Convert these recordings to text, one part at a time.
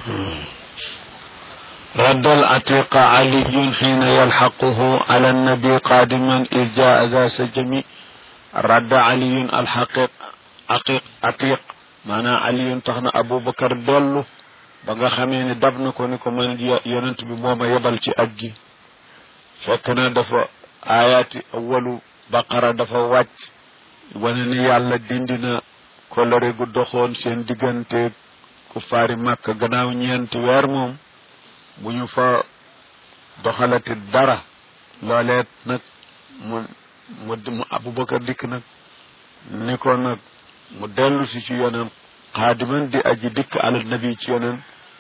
رد العتيق علي حين يلحقه على النبي قادما إذ جاء ذا سجم رد علي الحقيق عقيق عتيق معنى علي تخنا أبو بكر دولو ba nga xamee ni dab na ko ni ko man yonent bi moo ma yebal ci aj gi fekk na dafa aayaati awalu baqara dafa wàcc wane ni yàlla dindi na kolore gu doxoon seen diggante ku faari màkk gannaaw ñeenti weer moom bu ñu fa doxalati dara looleet nag mu mu mu abubakar dikk nag ni ko nag mu dellu si ci yoneen xaadiman di aji dikk ala nabi ci yoneen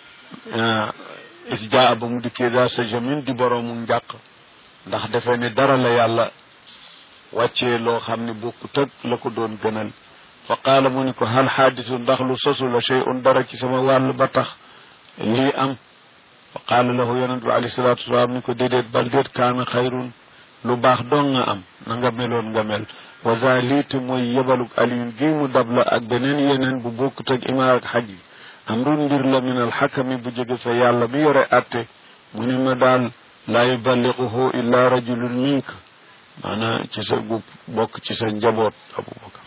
is jaa ba mu dikkee daa sa jamin di boroomu njàq ndax defe ni dara la yàlla wàccee loo xam ne bokku tëg la ko doon gënal fa qaala mu ni ko hal xaadisu ndax lu sosu la shay un dara ci sama wàll ba tax lii am fa qaala lahu yonent bi alayhi salaatu wasalaam ni ko déedéet bal déet kaana xayrun lu baax dong nga am na nga meloon nga mel wa za liite mooy yebaluk aliyun gi mu dab la ak beneen yeneen bu bokkut ak imaar ak xaj yi amrun mbir la min alxakami bu jóge fa yàlla mi yore atte mu ni ma daal laa yuballiquhu illa rajulun mink maanaam ci sa gu bokk ci sa njaboot abubakar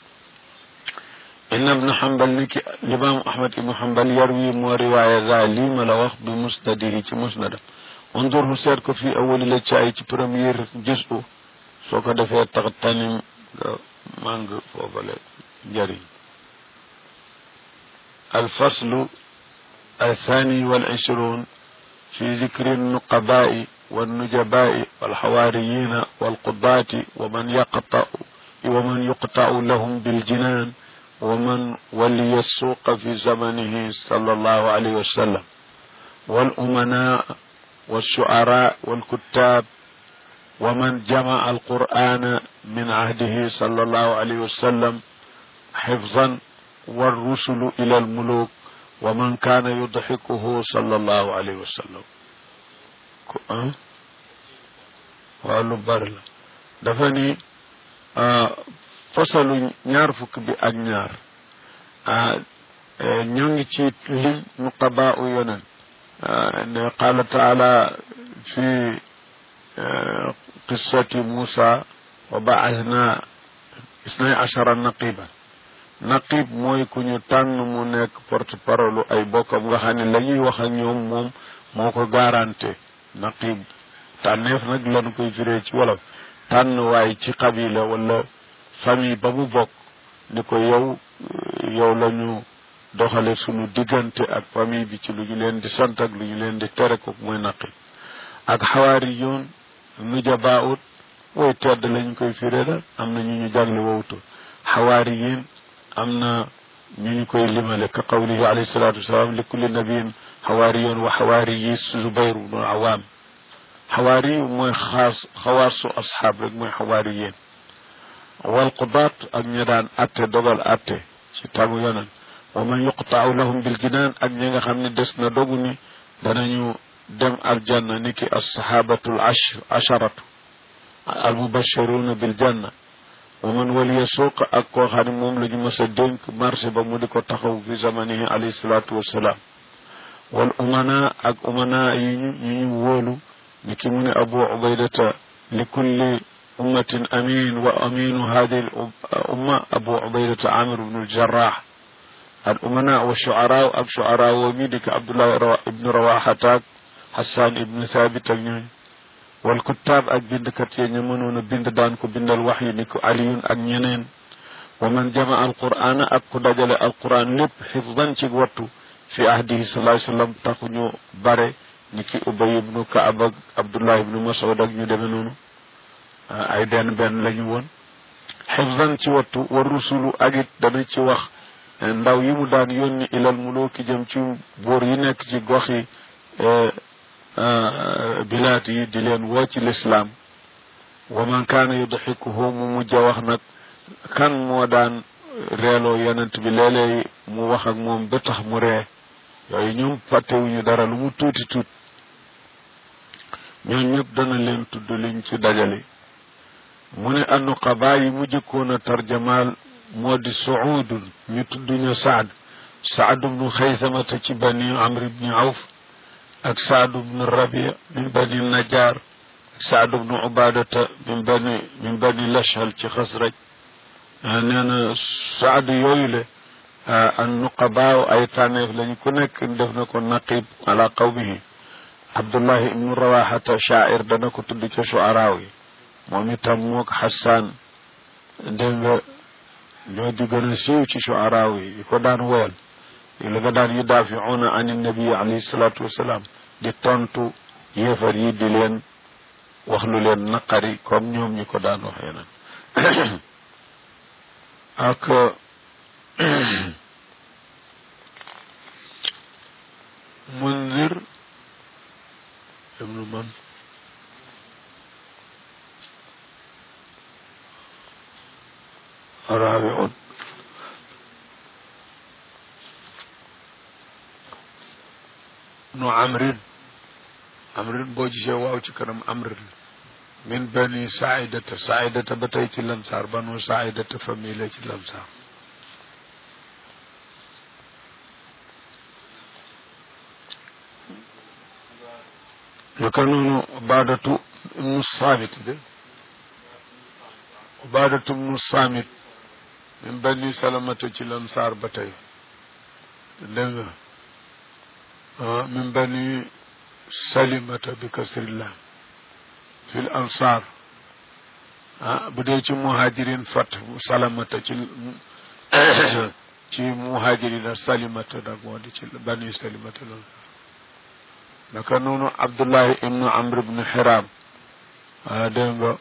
inna ibnu xambal ni ki limaam ahmad ibnu xambal yarwi moo riwaaya za lii ma la wax bi musnadihi ci musnadam undurhu seet ko fii awali la caay ci première juzu soo ko defee tax tanim nga màng foofale njëriñ الفصل الثاني والعشرون في ذكر النقباء والنجباء والحواريين والقضاة ومن يقطع ومن يقطع لهم بالجنان ومن ولي السوق في زمنه صلى الله عليه وسلم والأمناء والشعراء والكتاب ومن جمع القرآن من عهده صلى الله عليه وسلم حفظا والرسل إلى الملوك ومن كان يضحكه صلى الله عليه وسلم wàllu bari la dafa ni fasalu ñaar fukk bi ak ñaar ñoo ngi ci lim nuqabaa u yonen ne qaala taala fi qissati Musa wa ba'athna isnay achara naqiban naqib mooy ku ñu tànn mu nekk porte parole ay bokkam nga xam ne la ñuy wax ak ñoom moom moo ko garanté naqib tànneef nag lañu koy firee ci wolof tànn waay ci xabila wala famille ba mu bokk ni ko yow yow la ñu doxale sunu diggante ak famille bi ci lu ñu leen di sant ak lu ñu leen di tere ko mooy naqib ak xawaari yoon nujabaut woy tedd lañ koy firee la am na ñu ñu jagle wowtu xawaari yéen am na ñu ñu koy limale ka qawlihi alayhi salatu wasalaam li kulli nabiyin xawaariyoon wa xawaari yi zubayr bnu awaam xawaari mooy xaas xawaasu asxaab rek mooy xawaari yéen wal qudaat ak ñi daan atte dogal atte ci tamu yonen wa man yuqtaaw lahum bil jinaan ak ñi nga xam ne des na dogu ni danañu dem aljanna ni ki assahabatul asharatu al mubashiruna bil janna wa man waliya suuq ak koo xam ne moom la ñu mës a dénk marché ba mu di ko taxaw fi zamanihi alayhi salaatu wassalaam wal umana ak umana yi ñu ñu ñu wóolu ni ki mu ne abu ubaydata li kulli ummatin amin wa aminu hadihi al umma abu ubaydata amir ibnu aljarrah al umana wa shuara ak shuara woo mi di ko abdullah ibnu rawaxata ak hassan ibnu thabit ak ñooñ wal kuttaab ak bindkat yi ñu mënoon a bind daan ko bindal wax yi ni ko aliyun ak ñeneen wa man jama alqur'ana ak ku dajale alquran lépp xifdan ci wattu fi ahdihi sallallahu alayhi wasallam taxu ñu bare ni ki ubay ibnu kaab ak abdullah ibnu mas'ud ak ñu demee noonu ay benn benn la ñu woon xifdan ci wattu wa rusulu ak it dana ci wax ndaw yi mu daan yónni ilal mulooki jëm ci buur yi nekk ci gox yi bilaat yi di leen woo ci lislaam wa man kaana yudxikuhu mu mujj a wax nag kan moo daan reeloo yonent bi léeg-léeg mu wax ak moom ba tax mu ree yooyu ñoom fàttewuñu dara lu mu tuuti tuut ñoom ñëpp dana leen tudd liñ ci dajale mu ne annuqaba yi mu jëkkoon a tarjamaal moo di suudun ñu tudd ñu saad saad bnu xaysamata ci bani amr bni awf ak saad bnu rabia min bani najaar ak saad bnu ubadata min bani min bani lashal ci xasraj nee na saad yooyu le an nuqabaaw ay tànneef lañ ku nekk def na ko naqib ala qawmihi abdullahi ibnu rawaxata shaair dana ko tudd ca shuaraaw yi moom itam mook xasaan dégg nga ñoo di gën a siiw ci shuaraaw yi yi ko daan woyal yi la nga daan yudaafiuuna an nabi alayhi salaatu wasalaam di tontu yéefar yi di leen wax lu leen naqari comme ñoom ñi ko daan waxee nag ak mundir ibnu man raabiun nu amrin amrin boo gisee waaw ci kanam amrin min bani saaidata saaidata ba tey ci lamsaar banu saaidata famille ci lamsaar naka noonu ubaadatu ibnu saamit de ubaadatu ibnu saamit min bani salamata ci lamsaar ba tey dégg nga min bani salimata bi kasrillah fi l ansar ah bu dee ci muhajirin fat salamata ci ci muhajirina salimata nag moo di ci bani salimata loolu naka noonu abdullahi ibnu amr ibnu xiram ah dégg nga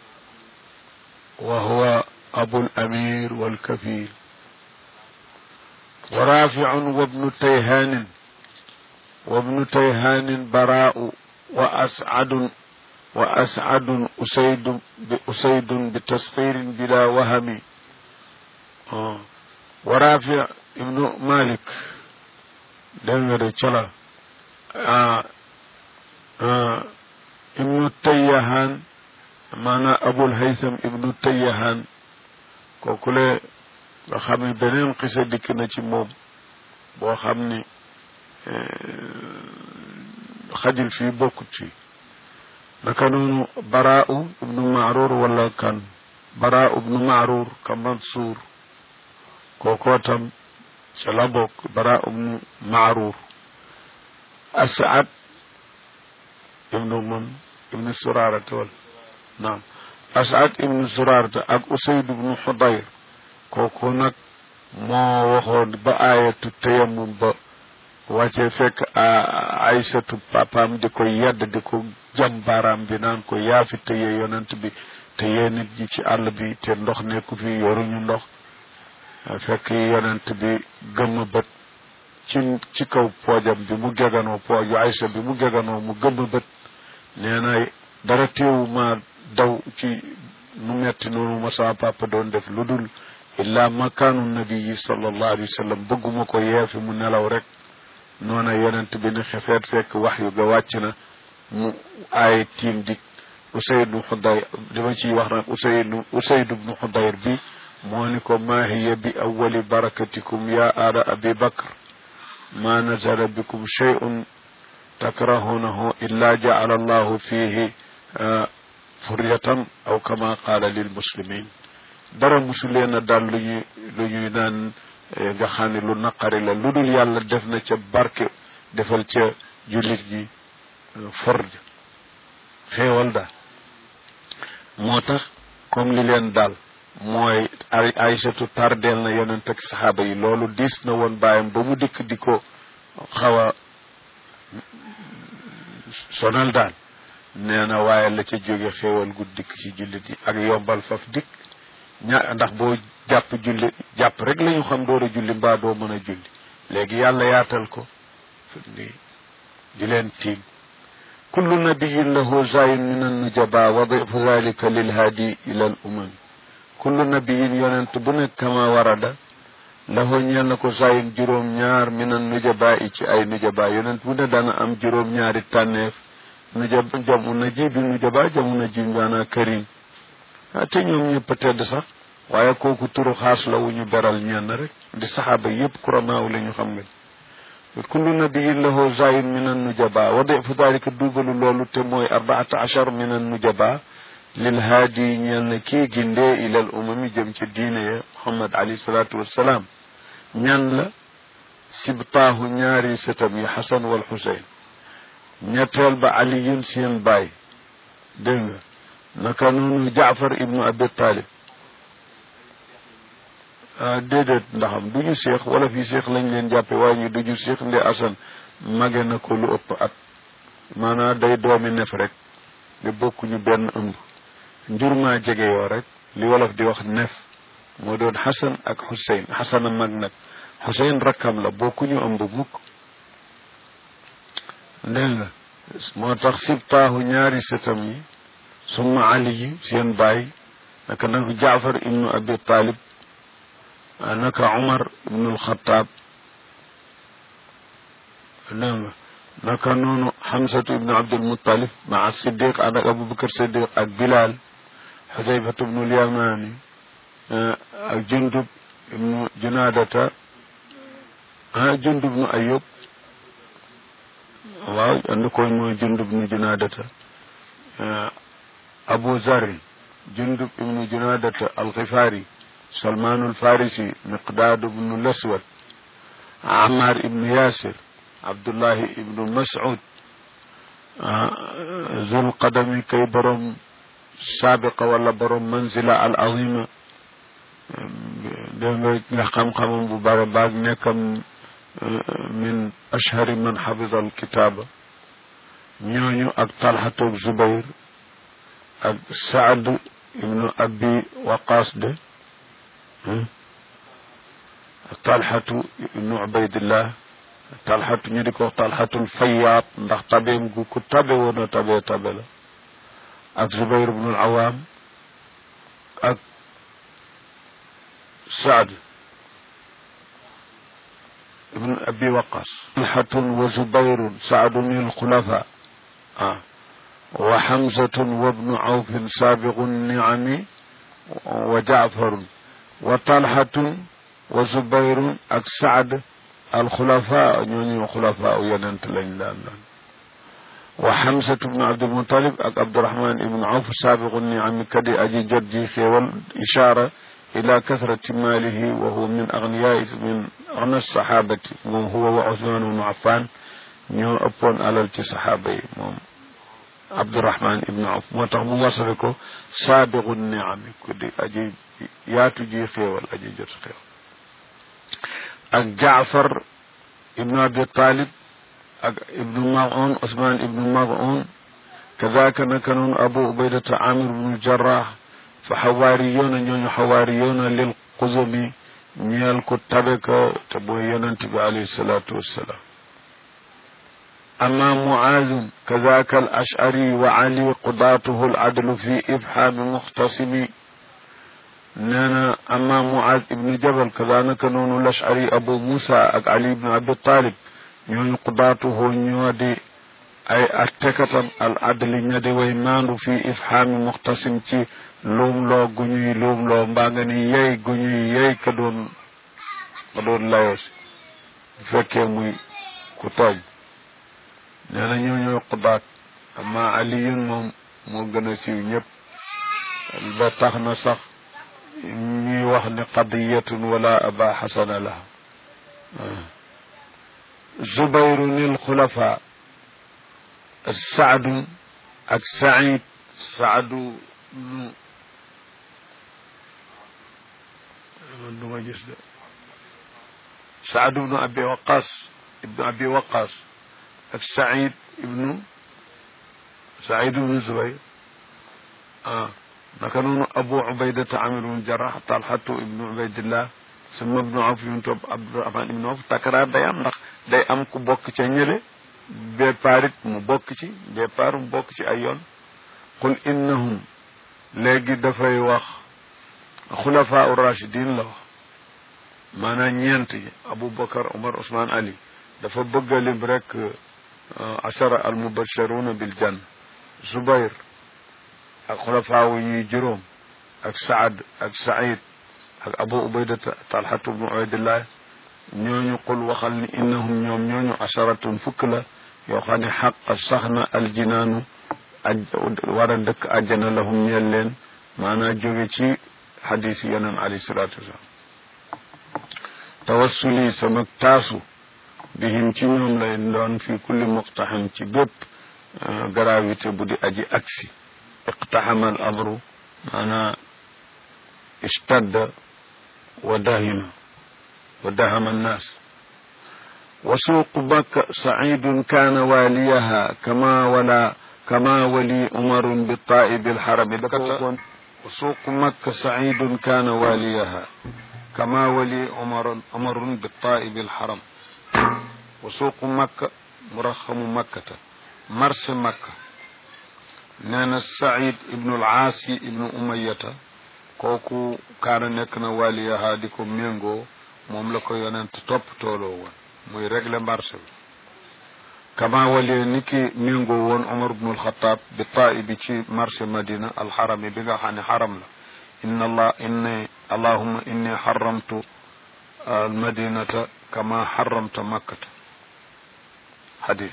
wa huwa abul amir walkafil wa rafiun wa ibnu tayhanin wa ibnu tayhanin baraau wa ascadun wa ascadun usaydun bi usaydun bi tasxiirin bila wahami wa rafi ibnu malik dégg nga de cola ibnu tayyahan maanaam abul haytham ibnu tayyahan kooku le nga xam ne beneen xisa dikk na ci moom boo xam ni xajul fii bokkut fii naka noonu baraau ibnu maarur wala kan baraau ibnu maarur ka mansuur kookoo tam ca la bokk baraau ibnu maarur asad ibnu mun ibnu surarata wal naam asad ibnu surarata ak usayd ibnu xudayr kooku nag moo waxoon ba aayatu tayammum ba wàcce fekk aysatu papaam di ko yedd di ko jam baaraam bi naan ko yaafi tëye yonent bi tëye nit ñi ci àll bi te ndox nekku fi yoruñu ndox fekk yonent bi gëmm bët ci ci kaw poojam bi mu geganoo pooju aysa bi mu geganoo mu gëmm bët nee na dara teewu ma daw ci nu metti noonu ma sama papa doon def lu dul illa makaanu nabii sallallahu alayhi wa sallam bëgguma ko yeefi mu nelaw rek noona yonent bi ni xefeet fekk wax yu ga wàcc na mu aaye tiim dik usaydu xudayr li ma ciy wax nag usaydu usaydu bnu xudayr bi moo ni ko maa hiya bi awali barakatikum ya aala abi bakr ma nazala bikum shay'un takrahunahu illa ja'ala allahu fihi furyatan aw kama qaala lil muslimin dara musu leen a daal lu ñuy lu ñuy naan nga xam ne lu naqari la lu dul yàlla def na ca barke defal ca jullit ji forj xéewal daal moo tax comme li leen daal mooy ay aysatu tardeel na yonent ak saxaaba yi loolu diis na woon bàyyam ba mu dikk di ko xaw a sonal daal nee na waaye la ca jóge xéewal gu dikk ci jullit yi ak yombal faf dikk ña ndax boo jàpp julli jàpp rek la ñu xam door a julli mbaa doo mën a julli léegi yàlla yaatal ko ni di leen tiim kullu nabiyin lahu zayin min annujaba wadifu dalika lilhaadi ila al umam kullu nabiyin yonent bu nekk kama warada lahu ñeel na ko zayin juróom ñaar min annujaba i ci ay nujaba yonent bu ne dana am juróom ñaari tànneef nujaba jamu na ji bi nujaba jamu na ji maanaa karim ah te ñoom ñëpp a tedd sax waaye kooku turu xaas la wu ñu beral ñenn rek di saxaaba yépp kuramaaw la ñu xam nga kullu nabiyin lahu zayin min an nujaba wa difu dalika duubalu loolu te mooy arbaata achar min an nujaba lil haadi ñeel na kii gindee ilal umami jëm ci diine ya muhammad alayhi salaatu wassalaam ñan la sibtaahu ñaari sëtam yi xasan wal xuseyn ñetteel ba aliyun seen baay dégg nga naka noonu jaafar ibnu abi talib ah déedéet ndaxam du ñu seex wala fii seex lañ leen jàppe waaye ñu du ñu seex nde asan mage na ko lu ëpp at maanaam day doomi nef rek de bokkuñu benn ëmb njur maa jege yoo rek li wolof di wax nef moo doon xasan ak xuseyn xasan a mag nag xuseyn rakkam la bokkuñu ëmb mukk dégg nga moo tax sibtaahu ñaari sëtam yi summa ali yi seen baay naka nag jaafar ibnu abi talib naka umar ibnu alxataab dégg nga naka noonu xamsatu ibnu abdulmutalib maa siddiq ànd ak abubakar siddiq ak bilal xudayfatu ibnu lyamani ak jundub ibnu junaadata ah jundub ibnu ayub waaw andi ko mooy jundub ibnu junaadata abu zarin jundub ibnu junaadata alxifaari salmaanu alfarisi miqdaad ibnu laswad amar ibnu yasir abdullahi ibnu mas'ud zul qadami kay borom saabiqa wala borom manzila al azima dégg nga nga xam-xamam bu bare baag nekkam min ashhari man xafida al kitaaba ñooñu ak talxatu zubayr ak saad ibnu abi waqaas de talxatu ibnu ubaydillah talxatu ñu di ko wax talxatul fayaat ndax tabeem gu ku tabe woon a tabe tabe la ak zubayr ibnu al awaam ak saad ibnu abi waqas talxatun wa zubayrun saadun il xulafa ah wa xamsatun wa bnu awfin saabiqu niami wa jaafarun wa talxatun wa zubayrun ak saad alxulafa ñooñu xulafa yonent lañ daan doon wa xamsatu bnu abdulmutalib ak abdurahman ibnu awf saabiqu niami kadi aji jot ji xéewal ishaara ila kasrati maalihi wa huwa min agniyaai min agna sahabati moom huwa wa usman ibnu affan ñoo ëppoon alal ci saxaaba yi moom abdurahman ibnu awf moo tax mu wasale ko saabiqu niami ku di aji yaatu ji xéewal aji jot xéewal ak jaafar ibnu abi talib ak ibnu maun usman ibnu maun kadaka naka noonu abu ubaydata amir ibnu jarrah fa xawaari yoona ñooñu xawaari yoona lil xuzumi ñeel ku tabe ka te booy yonent bi alayhi salaatu wassalaam أما معاذ كذاك الأشعري وعلي قضاته العدل في إبحام مختصم نانا أما معاذ ابن جبل كذلك نون الأشعري أبو موسى أك علي بن أبي طالب نون قضاته نودي أي أتكتم العدل نودي ويمان في إفحام مختصم تي لوم لو غني لوم لو مباغني يي غني يي كدون كدون لايوس فكي موي كتاب nee na ñoo ñooy xudaat amma aliyun moom moo gën a siiw ñëpp ba tax na sax ñuy wax ne qadiyatun wala aba xasana la zubayru nil xulafa saadu ak said saadu nu man du ma gis de saadu ibnu abi waqas ibnu abi waqas ak Saïd ibnu Saïd ibnu Zubayr ah naka noonu Abu Ubaydata Amir ibnu Jarrah Talhatu ibnu Ubaydillah suma ibnu Awf ibnu topp Abdurahman ibnu Awf takaraar day am ndax day am ku bokk ca ñële départ it mu bokk ci départ mu bokk ci ay yoon qul innahum léegi dafay wax xulafaa rachidin la wax maanaam ñeent yi Abu Bakar Omar Ousmane Ali dafa bëgg a lim rek ashara al mubasharuna bil jann Zubayr ak xulafaawu ñuy juróom ak Saad ak Saïd ak abu ubaydata talhatu bnu ubaydillah ñooñu qul waxal ni innahum ñoom ñooñu asharatun fukk la yoo xam ne xaq sax na aljinaanu aj war a dëkk àjjana lahum ñeel leen maanaa jóge ci xadis yonent alayhi salaatu wasalaam tawassuli sama taasu bihim ci ñoom lay doon fi kulli muqtaxam ci bépp gravité bu di aji aksi iqtaxama al amru maanaa ishtadda wa dahima wa dahama annaas wa suuqu makka sacidun kaana waaliyaha kama wala kama wali umarun bitaa'ibi alxarami wa suuqu makka sacidun kaana waaliyaha kama wali umarun umarun bitaa'ibi alxaram wa suuqu makka muraxamu makkata marché makka nee na Saïd ibnu al-Aasi ibnu Umayyata kooku kaana nekk na waliyaha di ko méngoo moom la ko yonent topp tooloo woon muy régler marché bi kama walee ni ki méngoo woon Omar ibnu al-Xataab bi taai bi ci marché Madina alxarami bi nga xam ne xaram la inna allah inni allahumma inni xaramtu almadinata kama xaramta makkata xadis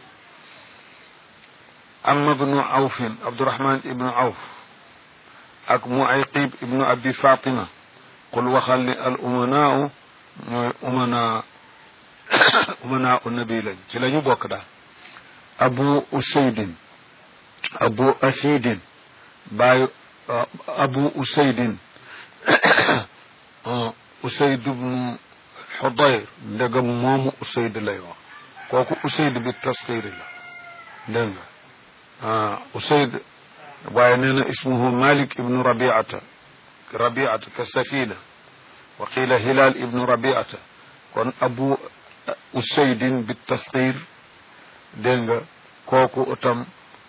amma ibnu awfin abdurahman ibnu awf ak muayqib ibnu abi fatima qul waxal ni al umanaa ñooy umana umanaa u nabi lañ ci la ñu bokk daal abu usaydin abu asidin baayu abu usaydin usayd ibnu xudayr ndegam moomu usayd lay wax kooku usayd bi tasxiiri la dégg nga ah usayd waaye nee na ismuhu malik ibnu rabiata rabiata ka safina wa qila hilal ibnu rabiata kon abu usaydin bi tasxiir dégg nga kooku itam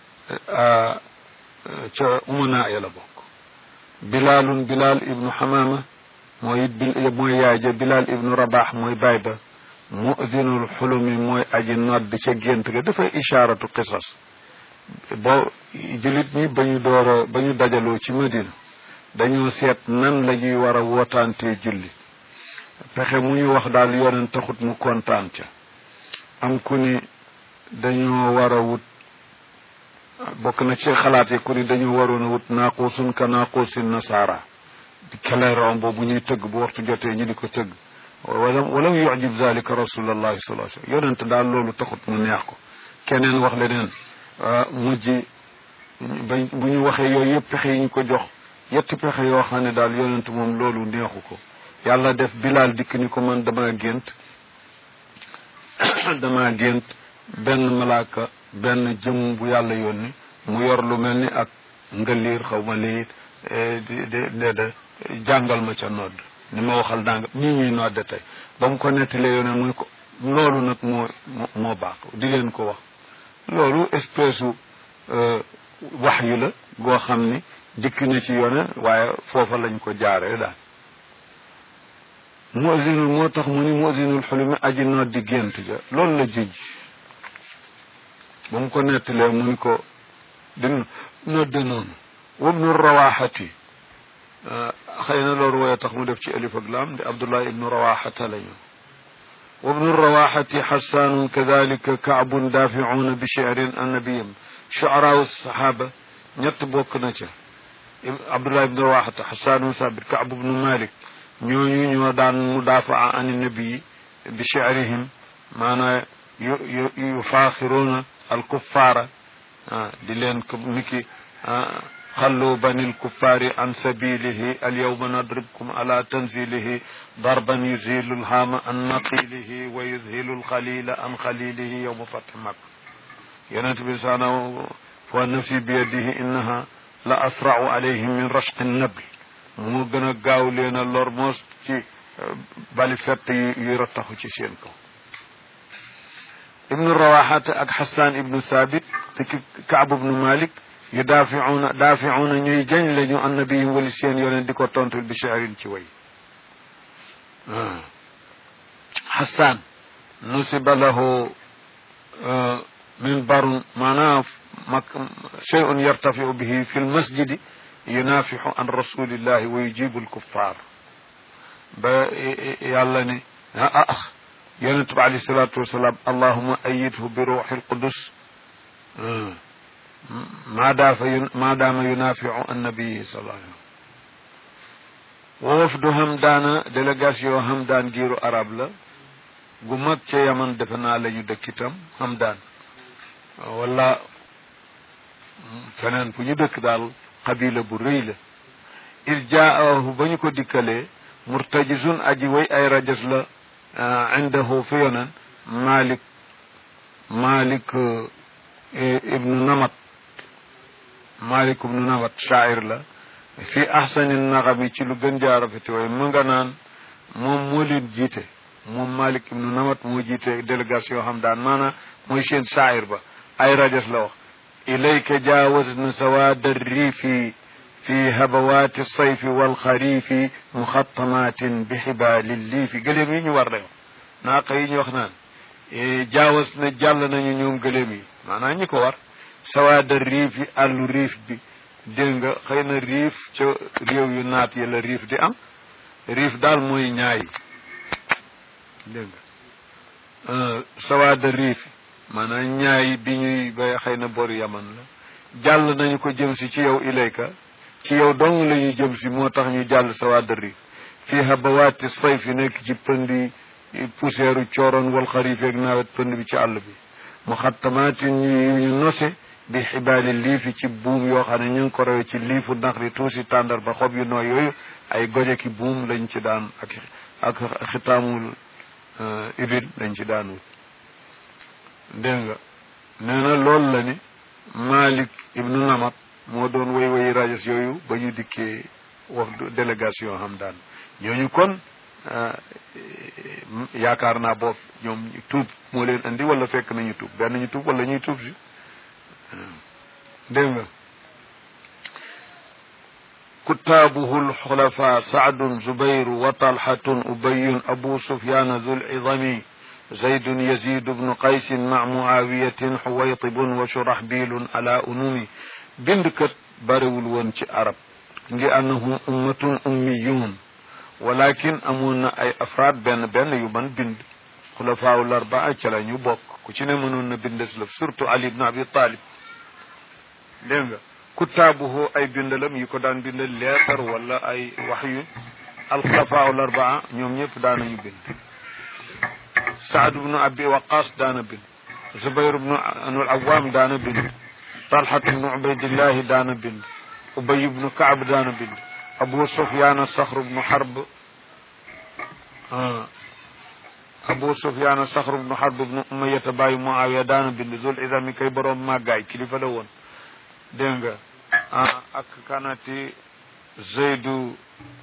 ca umana ya la bokk bilalun bilal ibnu hamama mooy mooy yaay ja bilal ibnu rabax mooy baay ba mu'dinul xulumi mooy aji nodd ca gént ga dafay ishaaratu qisas bo jullit ñi ba ñu door a ba ñu dajaloo ci madina dañoo seet nan la ñuy war a wootaantee julli pexe mu ñu wax daal yoneen taxut mu kontaan ca am ku ni dañoo war a wut bokk na ci xalaat yi ku ni dañoo waroon a wut naaquusun ka naaquusin nasaara keleeron boobu ñuy tëgg bu waxtu jotee ñu di ko tëgg wala walam yujib dalika rasulallahi sallallahu alayhi wasallam yonent daal loolu taxut mu neex ko keneen wax leneen mujj ba bu ñu waxee yooyu yëpp pexe yi ñu ko jox yetti pexe yoo xam ne daal yonent moom loolu neexu ko yàlla def bilaal dikk ni ko man dama gént dama gént benn malaaka benn jëm bu yàlla yónni mu yor lu mel ni ak ngaliir xaw ma lii de de de jàngal ma ca nodd ni ma waxal danga ñii ñuy nodde tey ba mu ko nettalee yoneen muy ko loolu nag moo moo baax di leen ko wax loolu espèce u wax yu la goo xam ni dikk na ci yone waaye foofa lañ ko jaaree daal musinul moo tax mu ni musinul xulumi aji noddi gént ja loolu la juj ba mu ko nettalee mu ni ko di nodde noonu wabnu rawaxati xëy na loolu wooye tax mu def ci alif ak laam di abdullah ibnu rawaxata la ñu wabnu rawaxati xassaanun kadalika kaabun daaficuuna bi shirin annabiyam shucaraawu saxaaba ñett bokk na ca abdullah ibnu rawaxata xassaanun sabit kaab ibnu malik ñooñu ñoo daan mudafaa an nabii bi shi'rihim maanaa yu yufaaxiruuna alkuffaara di leen ko niki xallu bani lkuffaari an sabilihi alyawma nadribkum ala tanzilihi darban yuzilu lhaama an naqilihi wa yudhilu lxalila an xalilihi yowma fathi mak yonent bi saana fa nafsi biyadihi innaha la asrau alayhim min rashqi nabl mu gën a gaaw leen a lor moos ci bali fett yi yu rattaxu ci seen kaw ibnu rawaxata ak xasan ibnu sabit te ki kaab ibnu malik yu daafiuuna daafiuuna ñuy jañ lañu annabiyim wali seen yoneen di ko tontul bi shaarin ci way xasan nusiba lahu minbarun maanaam mak shay'un yartafiu bihi fi lmasjidi yunafixu an rasulillahi wa yujibu alkuffar ba yàlla ne ah ah yonent bi alayhi salaatu wasalaam allahuma ayidhu bi ruuxi lqudus maadaafa yu maadaama yunaafiu annabii sallallahu alayhi wa wafdu Hamdaana délégation Hamdaan giiru arab la gu mag ca yaman defe naa la ñu dëkk itam Hamdaan wala feneen fu ñu dëkk daal qabila bu rëy la is jaahu ba ñu ko dikkalee murtajisun aji way ay rajas la indahu fi yonen malik malik ibnu namat malik ibnu namat shaa'ir la fi ahsani naxami ci lu gën jaa rafeti way mu nga naan moom moo leen jiite moom malik ibnu namat moo jiite délégation xam daan maanaam mooy seen shaa'ir ba ay rajas la wax ilayka jaawazna sawaada riifi fi habawaati sayfi walxariifi muxattamatin bi xibaali liifi gëléem yi ñu war la wax naaqa yi ñu wax naan jaawas na jàll nañu ñoom gëléem yi maanaam ñi ko war sawaada riif yi àllu riif bi dégg nga xëy na riif ca réew yu naat yi la riif di am riif daal mooy ñaay dégg nga sawaada riif maanaam ñaay bi ñuy bay xëy na boru yaman la jàll nañu ko jëm si ci yow ilayka ci yow dong la ñuy jëm si moo tax ñu jàll sawaada riif fii habawaati sayf yi nekk ci pëndi poussière cooroon wal xariif ak nawet pënd bi ci àll bi mu xattamaatin ñu ñu nose bi xibaali liifi ci buum yoo xam ne ñu ngi ko rewe ci liifu naxri tuusi tàndar ba xob yu nooy yooyu ay goje ki buum lañ ci daan ak ak xitaamul ibil lañ ci daan wut dégg nga nee na loolu la ni Malik ibnu Namat moo doon way way rajas yooyu ba ñu dikkee wax délégation xam daan ñooñu kon yaakaar naa boof ñoom tuub moo leen indi wala fekk nañu tuub benn ñu tuub wala ñuy tuub si dégg nga kutaabuhu lxulafa saadun zubayru wa talhatun ubayun abu sufyana dul idami zaydun yazid bnu qaysin ma muawiyatin xuwaytibun wa shurahbilun ala unumi bindkat barewul woon ci arab ngi annahum ummatun ummiyun walakin amoon na ay afraad benn benn yu man bind xulafaawu larbaa ca la ñu bokk ku ci ne mënoon na bindes lëf surtout ali ibn abi talib dégg nga kutaabuhu ay bindalam yi ko daan bindal leetar wala ay wax yu alxulafaawu larbaa ñoom ñëpp daanañu bind saad ibnu abi waqas daana bind zubayr ibnu anul awaam daana bind talhat ibnu ubaydillahi daana bind ubay ibnu kaab daana bind abu sufyaan saxr bnu xarb abu sufyaan saxr bnu xarb bnu umayata bàyyi muawiya daana bind zul idami kay boroom màggaay kilifa la woon dégg nga ak kanati zeydu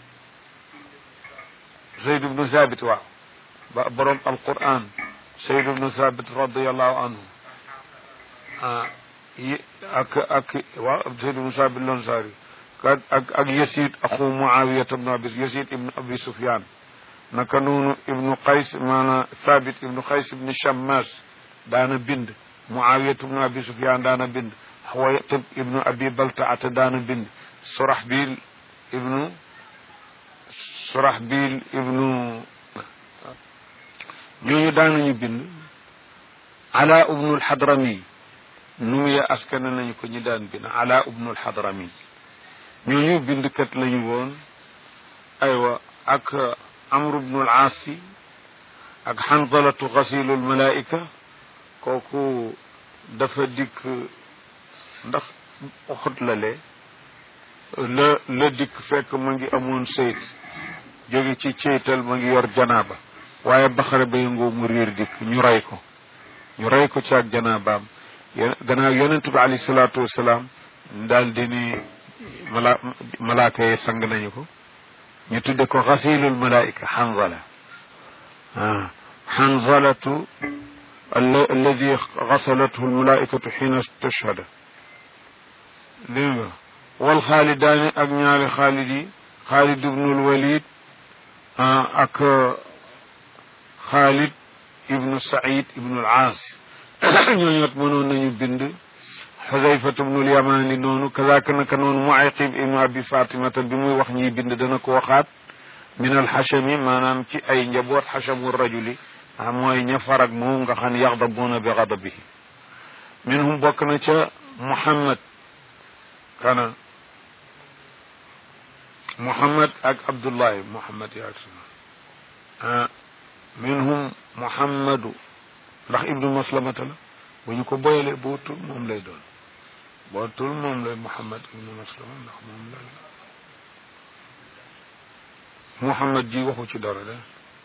zeydu bnu sabit waaw ba boroom alquran zeydu bnu sabit radiallahu anhu ak ak waaw zeydu bnu sabit loon saari ak ak Yasid axu Muawiya ibnu abi Yasid ibnu abi Sufyan naka noonu ibnu Qays maanaam Thabit ibnu Qays ibnu Shammas daana bind Muawiya ibnu abi Sufyan daana bind Xuwaytib ibnu abi Baltaata daana bind Surahbil ibnu Surahbil ibnu ñooñu daanañu bind Ala ibnu al-Hadrami nu mu ya askane nañu ko ñi daan bind Ala ibnu al-Hadrami ñooñu bindkat lañu woon aywa ak amru bnu al-aasi ak xanzalatu xasilu almalaika kooku dafa dikk ndax uxut la lee la la dikk fekk ma ngi amoon sayt jóge ci ceytal ma ngi yor janaaba waaye baxare ba yëngoo mu réer dikk ñu rey ko ñu rey ko ci ak janaabaam gannaaw yonent bi alayhi salaatu wasalaam daal di ni mala malaaka yi sang nañu ko ñu tudde ko xasilul malaika xanzala ah xanzalatu alladi xasalathu almalaikatu xiina tashhada dégg nga wal xaalidaani ak ñaari xaalid yi xaalid ibnul walid ak xaalid ibnu said ibnul aas ñooñoot mënoon nañu bind xudayfatu bnul yamani noonu kazaka naka noonu muayqib ibnu abi fatimata bi muy wax ñiy bind dana ko waxaat min alxachami maanaam ci ay njaboot xachamu rajuli ah mooy ña farag moom nga xam ne yaxdabuuna bi xadabihi minhum bokk na ca muhammad kana muhammad ak abdullahi muhammad yaag ah minhum muhammadu ndax ibnu maslamata la bu ñu ko boyalee boo tul moom lay doon boo tul moom lay muhammad ibnu maslama ndax moom la muhammad ji waxu ci dara de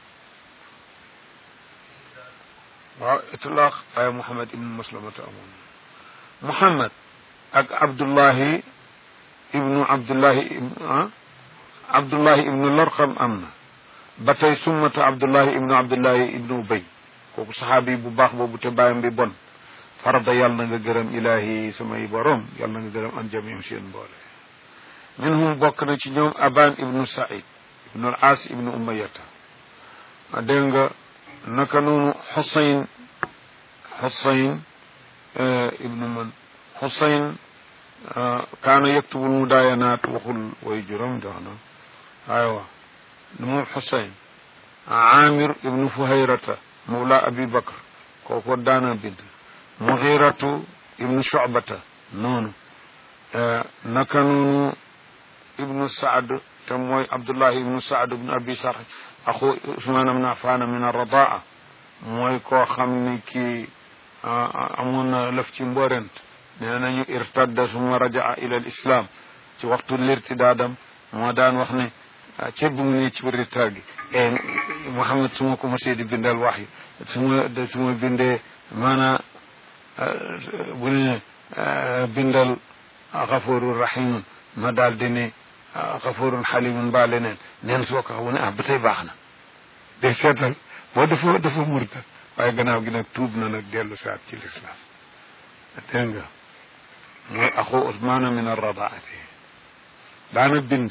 waaw itlaq waaye muhammad ibnu maslamata amoon muhammad ak abdullahi ibnu abdullahi ah abdullahi ibnu larqam am na ba tey summata abdullahi ibnu abdullahi ibnu ubay kooku saxaabi bu baax boobu te bàyyam bi bon farada yàlla na nga gërëm ilahi samay borom yàlla na nga gërëm an jamim seen mboole minhum bokk na ci ñoom aban ibnu said ibnu al as ibnu umayata dégg nga naka noonu xusayn xusayn ibnu man xusayn kaana yaktubul mudaayanaat waxul way juróom jox na aywa moom xusayn amir ibnu fuhayrata mawla abi bakr kooku daana bind mughiratu ibnu shubata noonu naka noonu ibnu saad te mooy abdullahi ibnu saad ibnu abi sarh axu usmaan ibnu affan min arradaa mooy koo xam ni kii amoon na lëf ci mborent nee nañu irtadda suma rajaa ila al islam ci waxtu lirtidaadam moo daan wax ne ceeb bi mu ne ci biir tar gi e Mouhamed su ma ko mosee di bindal wax yi su ma su ma bindee maanaa bu ne bindal xafoorun rahimun ma daal di ne xafoorun xalimun mbaa leneen neen soo ko xamu ne ah ba tey baax na de seetal boo dafa dafa murta waaye gannaaw gi nag tuub na nag dellu saat ci lislaam dégg nga mooy axu Usmaana min arradaati daana bind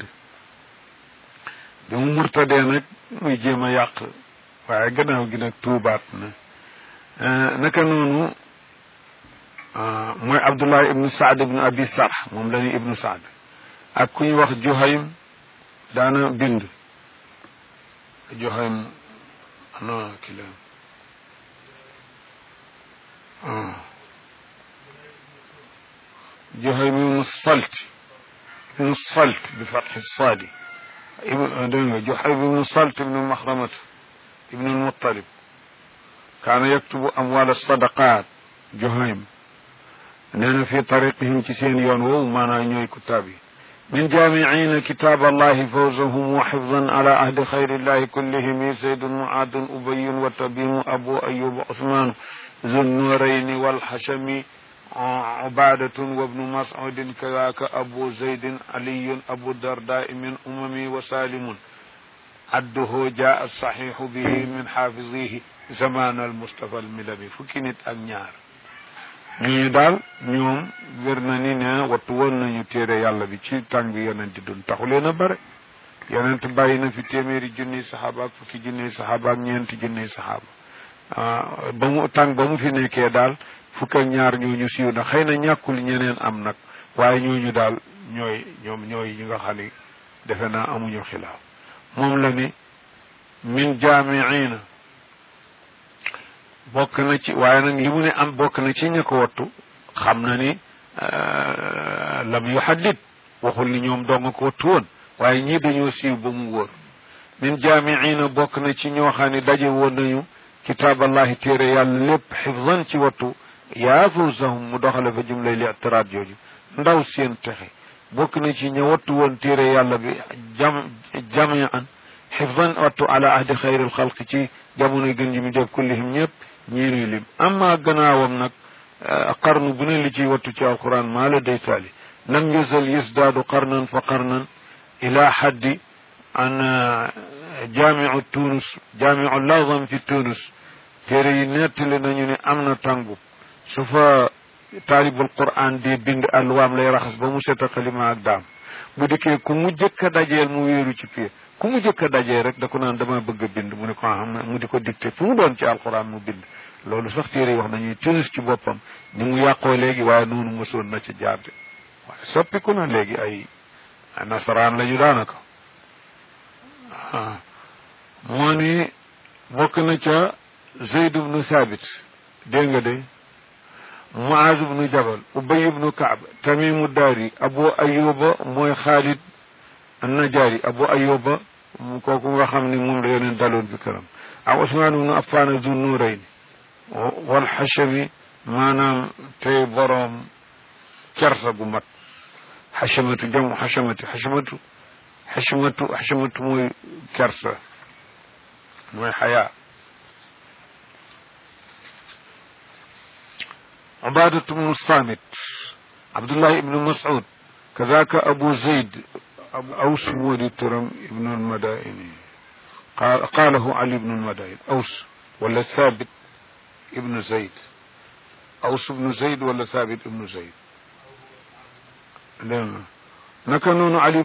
bi mu murtadee nag muy jéem a yàq waaye gannaaw gi nag tuubaat na naka noonu mooy Abdullah ibnu Saad ibnu Abi Sarh moom la ñuy ibnu Saad ak ku ñuy wax Juhaym daana bind Juhaym ana ki la Juhaym ibnu Salt ibnu Salt bi fatxi saadi dégg nga Juhayb ibnu Salt ibnu Maxramata ibnu Muttalib kaana yaktubu amwaal sadaqaat Juhaym nee na fi tariqihim ci seen yoon woowu maanaam ñooy kutaab yi min jaamiciina kitaab allahi fawzahum wa xifdan ala ahdi xayrillahi kullihim saydun muaadun ubayun wa tabimu abu ayub usmaanu zunnurayni walxashami عبادة وابن مسعود كذاك أبو زيد علي أبو الدرداء من أممي وسالم عده جاء الصحيح به من حافظيه زمان المصطفى الملمي فكنت أنيار ñooñu daal ñoom wér na ni ne wattu woon nañu téere yàlla bi ci tàng bi yonent dun taxu leen a bare yonent bàyyi na fi téeméeri junniy saxaaba ak fukki junniy saxaaba ak ñeenti junniy saxaaba ba mu tàng ba mu fi nekkee daal fukk ak ñaar ñooñu siiw na xëy na ñàkkul ñeneen am nag waaye ñooñu daal ñooy ñoom ñooy ñi nga xam ni defe naa amuñu xilaaf moom la ni min jaamiina bokk na ci waaye nag li mu ne am bokk na ci ña ko wattu xam na ni lam yu xaddit waxul ni ñoom dong ko wattu woon waaye ñii dañoo siiw ba mu wóor min jaamiina bokk na ci ñoo xam ne daje woon nañu kitaaballahi téere yàlla lépp xifdan ci wattu yaa fawzahum mu doxale fa jumlay li itiraat jooju ndaw seen texe bokk na ci ña wattu woon téere yàlla bi jam jamian xifdan wattu ala ahdi xayril xalqi ci jamono gën ji mu def kullihim ñëpp ñii nuy lim amma gannaawam nag qarnu bu ne li ciy wattu ci alquran maa la day taali lam yazal yasdaadu qarnan fa qarnan ila xaddi an jaamiu tunus jaamiu lazam fi tunus téere yi nettali nañu ne am na tàngu su fa taalibul quran di bind alwaam lay raxas ba mu set a xalima ak daam bu dikkee ku mu jëkk a dajeel mu wéeru ci pied ku mu jëkk a dajee rek da ko naan dama bëgg a bind mu ne ko xam mu di ko dicté fu mu doon ci alquran mu bind loolu sax téere yi wax nañuy tunis ci boppam ni mu yàqoo léegi waaye noonu mësoon na ci jaarde waaye soppiku na léegi ay nasaraan la ñu daanaka moo ni bokk na ca zeyd ibnu thabit dégg nga de muaz ibnu jabal ubay ibnu kaab tamimu daari abu ayuba mooy xaalid annajaari abu ayuba kooku nga xam ne moom la yoneen daloon fi këram ak usmaan ibnu affaan zu nuurayn wal xachami maanaam tey boroom kersa gu mat xachamatu jamu xachamati xachamatu xachamatu xachamatu mooy kersa mooy xayaa عبادة بن الصامت عبد الله بن مسعود كذاك أبو زيد أبو أوس مولي ترم ابن المدائن قال قاله علي بن المدائن أوس ولا ثابت ابن زيد أوس بن زيد ولا ثابت ابن زيد لا نكنون علي